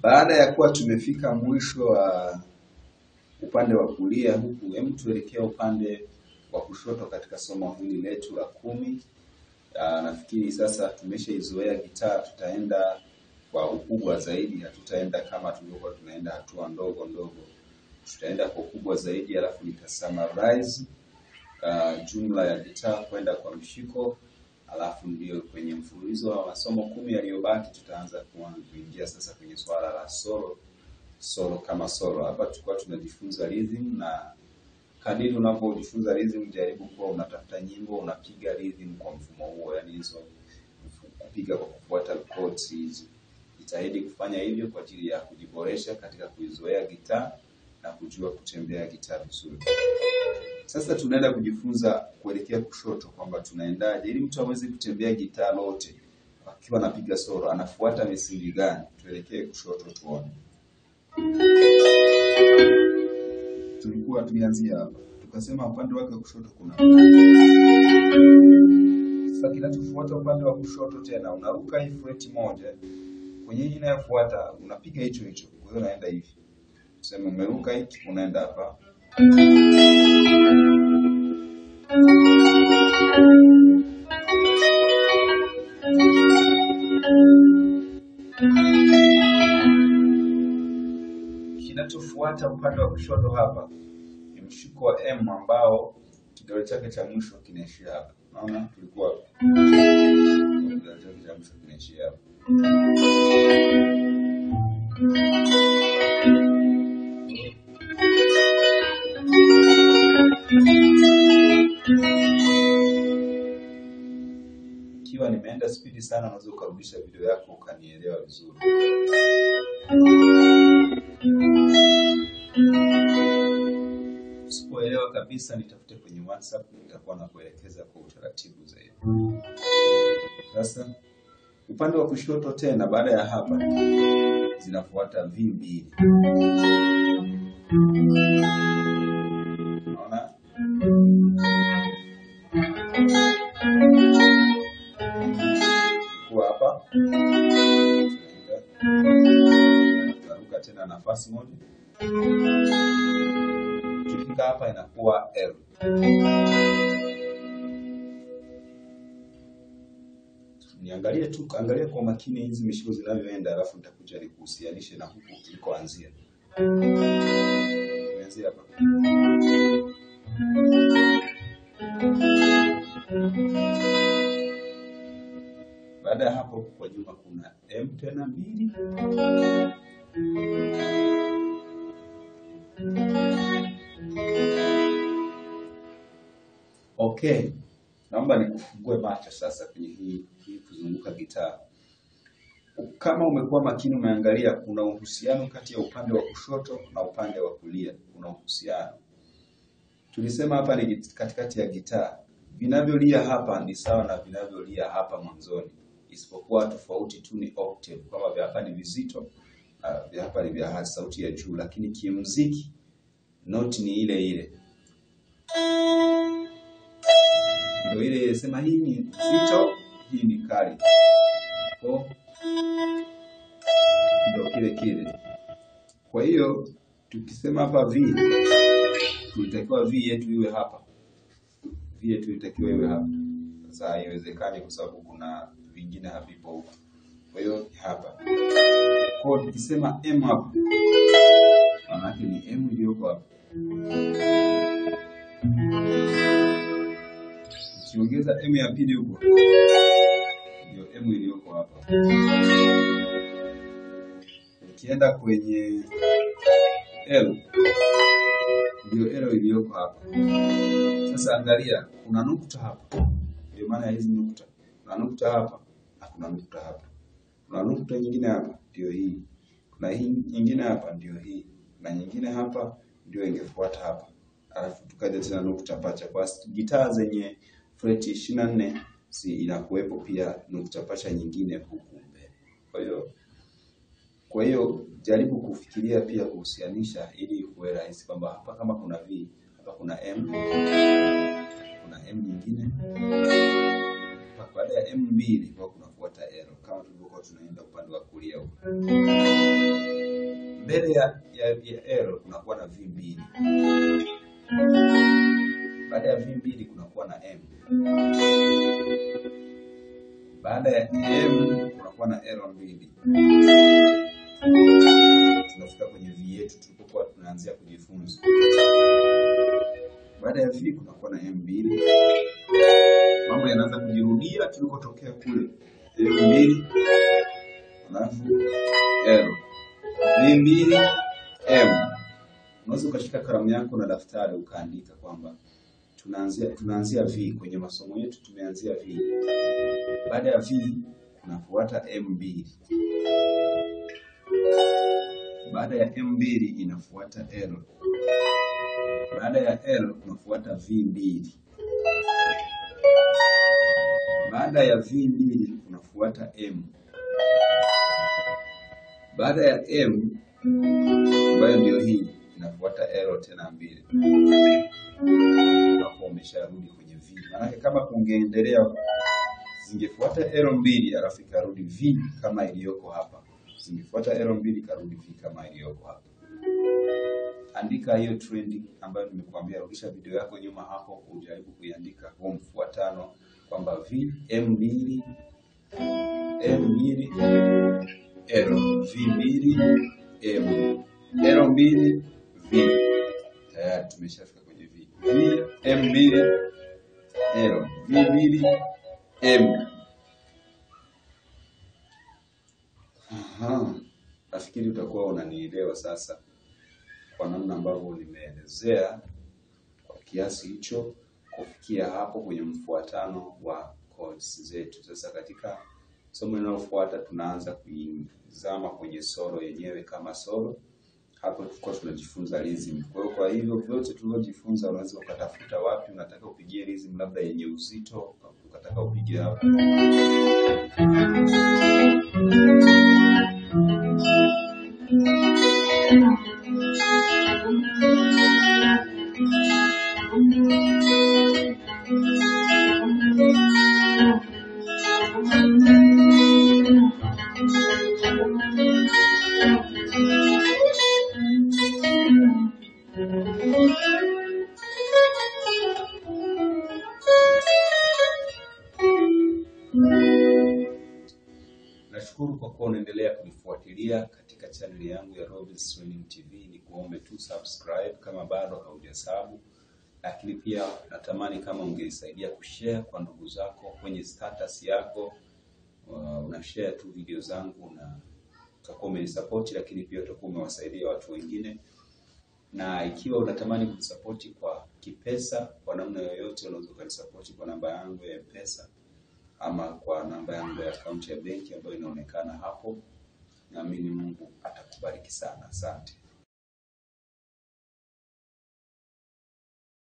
Baada ya kuwa tumefika mwisho wa upande wa kulia huku, hem, tuelekea upande wa kushoto katika somo hili letu la kumi. Ah, nafikiri sasa tumeshaizoea gitaa, tutaenda kwa ukubwa zaidi, hatutaenda kama tulivyokuwa tunaenda hatua ndogo ndogo, tutaenda kwa ukubwa zaidi, alafu nita summarize uh, jumla ya gitaa kwenda kwa mshiko, alafu ndio kwenye mfululizo wa masomo kumi yaliyobaki tutaanza kuanza kuingia sasa kwenye swala la solo solo kama solo. Hapa tulikuwa tunajifunza rhythm na kadiri unapojifunza rhythm, jaribu kuwa unatafuta nyimbo unapiga rhythm kwa mfumo huo, yani hizo kupiga kwa kufuata chords hizi. Jitahidi kufanya hivyo kwa ajili ya kujiboresha katika kuizoea gitaa na kujua kutembea gitaa vizuri. Sasa tunaenda kujifunza kuelekea kushoto, kwamba tunaendaje ili mtu aweze kutembea gitaa lote akiwa anapiga solo, anafuata misingi gani? Tuelekee kushoto tuone. Tulikuwa tulianzia hapa, tukasema upande wake wa kushoto kuna. Sasa kinachofuata upande wa kushoto tena, unaruka hii fret moja kwenye hii inayofuata, unapiga hicho hicho. Kwa hiyo unaenda hivi, tuseme umeruka hiki, unaenda hapa Kinachofuata upande wa kushoto hapa ni mshiko wa M ambao kidole chake cha mwisho kinaishia hapa. Unaona tulikuwa hapa. Kidole chake cha mwisho kinaishia hapa. Ikiwa nimeenda spidi sana, unaweza ukarudisha video yako ukanielewa vizuri. Usipoelewa kabisa, nitafute kwenye WhatsApp, nitakuwa na kuelekeza kwa utaratibu zaidi. Sasa upande wa kushoto tena, baada ya hapa zinafuata V mbili. Unaona? Kwa hapa tunaruka tena nafasi moja Ukifika hapa inakuwa L. Niangalie tu, angalia kwa makini hizi mishiko zinavyoenda, alafu nitakuja nikuhusianishe na huku tulikoanzia. Tumeanzia hapa. Baada ya hapo, kwa nyuma kuna M tena mbili Okay, naomba nikufungue macho sasa kwenye hii hii kuzunguka gitaa. Kama umekuwa makini, umeangalia kuna uhusiano kati ya upande wa kushoto na upande wa kulia. Kuna uhusiano, tulisema hapa ni git- katikati ya gitaa. Vinavyolia hapa ni sawa na vinavyolia hapa mwanzoni, isipokuwa tofauti tu ni octave, kwamba vya hapa ni vizito na vya hapa ni vya sauti ya juu, lakini kimuziki noti ni ile ile ndio ile sema hii ni nzito, hii ni kali. Kwa ndio kile kile. Kwa hiyo tukisema hapa V, tulitakiwa V yetu iwe hapa, V yetu ilitakiwa iwe hapa. Sasa haiwezekani kwa sababu kuna vingine havipo huko, kwa hiyo hapa. Kwa hiyo tukisema M hapa, maana yake ni M iliyoko hapa ukiongeza M ya pili huko ndio M iliyoko hapa. Ukienda kwenye L ndio L iliyoko hapa. Sasa angalia, kuna nukta hapa, ndio maana ya hizi nukta. Kuna nukta hapa na kuna nukta hapa, kuna nukta nyingine hapa, ndio hii. Kuna hii nyingine hapa, ndio hii, na nyingine hapa ndio ingefuata hapa, alafu tukaja tena nukta pacha. Kwa gitaa zenye freti ishirini na nne si inakuwepo pia nukta pacha nyingine huku mbele. Kwa hiyo kwa hiyo jaribu kufikiria pia kuhusianisha, ili kuwe rahisi kwamba hapa kama kuna V hapa kuna M, kuna M nyingine Hapa baada ya M mbili kwa kunafuata L kama tulivyokuwa tunaenda upande wa kulia huko. mbele ya, ya, ya L kunakuwa na V mbili. Baada ya V mbili kunakuwa na M. Baada ya M kunakuwa na L mbili. Tunafika kwenye V yetu tulipokuwa tunaanzia kujifunza. Baada ya V kunakuwa na M mbili. Mambo yanaanza kujirudia tulikotokea kule. M mbili alafu L V mbili M. Unaweza ukashika kalamu yako na daftari ukaandika kwamba tunaanzia tunaanzia V kwenye masomo yetu tumeanzia V. Baada ya V kunafuata M mbili. Baada ya M mbili inafuata L. Baada ya L kunafuata V mbili. Baada ya V mbili kunafuata M. Baada ya M ambayo ndio hii inafuata L tena mbili. Hapo umesharudi kwenye V. Maanake kama kungeendelea zingefuata L mbili alafu ikarudi V kama iliyoko hapa. Zingefuata L mbili ikarudi V kama iliyoko hapa. Andika hiyo trending ambayo nimekuambia, rudisha video yako nyuma hapo, ujaribu kuiandika huo mfuatano kwamba V M mbili M mbili L V mbili M L mbili V. Tayari tumeshafika kwenye V. V M mbili L V mbili M. Aha. Nafikiri utakuwa unanielewa sasa kwa namna ambavyo nimeelezea kwa kiasi hicho kufikia hapo kwenye mfuatano wa chords zetu. Sasa katika somo linalofuata tunaanza kuizama kwenye solo yenyewe kama solo. Hapo tulikuwa tunajifunza rhythm. Kwa hiyo kwa hivyo vyote tulivyojifunza, unaweza ukatafuta wapi unataka upigie rhythm, labda yenye uzito, ukataka upige hapa Nashukuru kwa kuwa unaendelea kunifuatilia katika chaneli yangu ya Robins Swahili TV. Ni kuombe tu subscribe kama bado haujasabu, lakini pia natamani kama ungenisaidia kushare kwa ndugu zako kwenye status yako. Uh, una share tu video zangu na utakuwa umenisapoti, lakini pia utakuwa umewasaidia watu wengine. Na ikiwa unatamani kunisapoti kwa kipesa, kwa namna yoyote, unaweza ukanisapoti kwa namba yangu ya M-Pesa ama kwa namba yangu ya akaunti ya benki ambayo inaonekana hapo. Naamini Mungu atakubariki sana. Asante.